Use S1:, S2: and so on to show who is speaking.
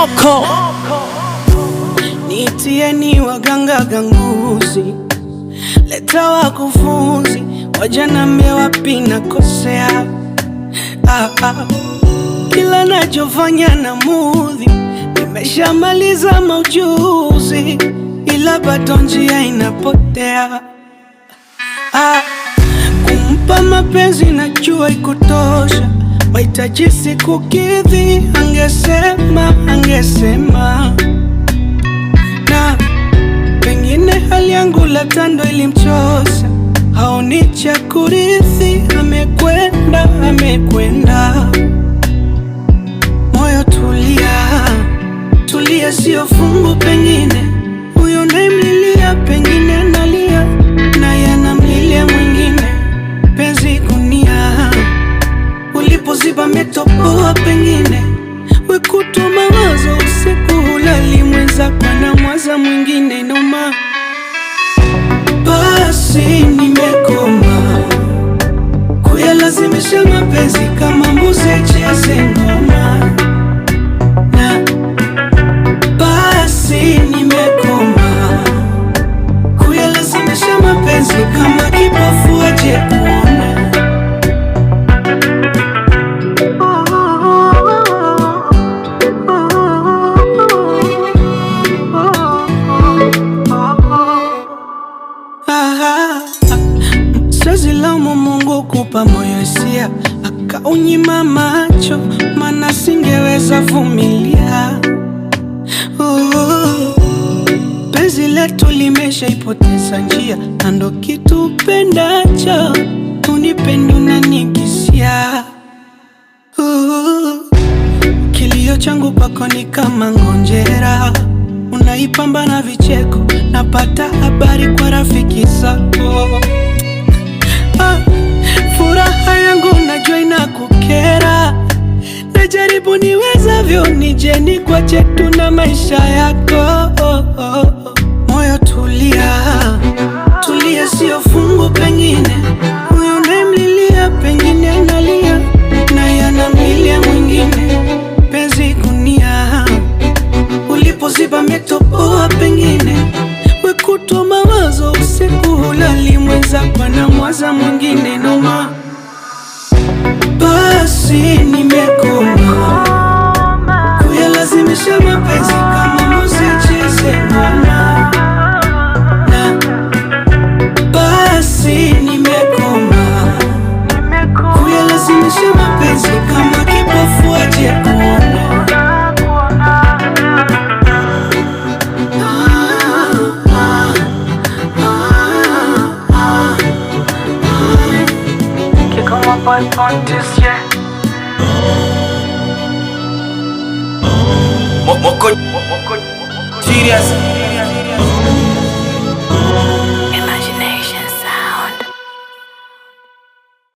S1: moko
S2: Nitieni waganga ganguzi, leta wakufunzi, wajanambie wapi nakosea. Ah, ah. Kila nachofanya na mudhi, nimeshamaliza maujuzi, ila bado njia inapotea. Ah, kumpa mapenzi najua ikutosha, mahitaji sikukidhi, angesema angesema na pengine hali yangu la tando ilimchosa, haoni cha kurithi, amekwenda amekwenda. Moyo tulia, tulia, sio fungu. Pengine huyo naimlilia, pengine analia naye anamlilia mwingine. Penzi gunia, ulipoziba metopoa, pengine wekutu mawazo usiku hulali, mwenzako anamwaza mwingine noma. Basi nimekoma kuyalazimisha mapenzi kama mbuzi cheze ngoma, na basi nimekoma kuyalazimisha mapenzi kama kipofu aje kuona. Ah, Siwezi laumu Mungu kupa moyo hisia akaunyima macho, mana singeweza vumilia. Uh, Penzi letu limeshaipoteza njia, na ndo kitu pendacho unipende unanikisia. Uh, Kilio changu kwako ni kama ngonjera, unaipamba na vicheko, napata habari kwa rafiki zako. Ah, furaha yangu najua inakukera, najaribu niwezavyo nije nikwache tu na maisha yako. Moyo tulia, tulia, sio fungu. Pengine huyo unayemlilia, pengine analia naye anamlilia mwingine. Penzi gunia, ulipoziba metopoa, pengine wekutwa mawazo usiku hulali, mwenzako anamwaza mwingine noma. Basi nimekoma kuyalazimisha mapenzi kama mbuzi cheze ngoma, na basi nimekoma kuyalazimisha mapenzi kama kipofu aje kuona.
S3: Kick on my butt on this, yeah.
S1: Mo- moko serious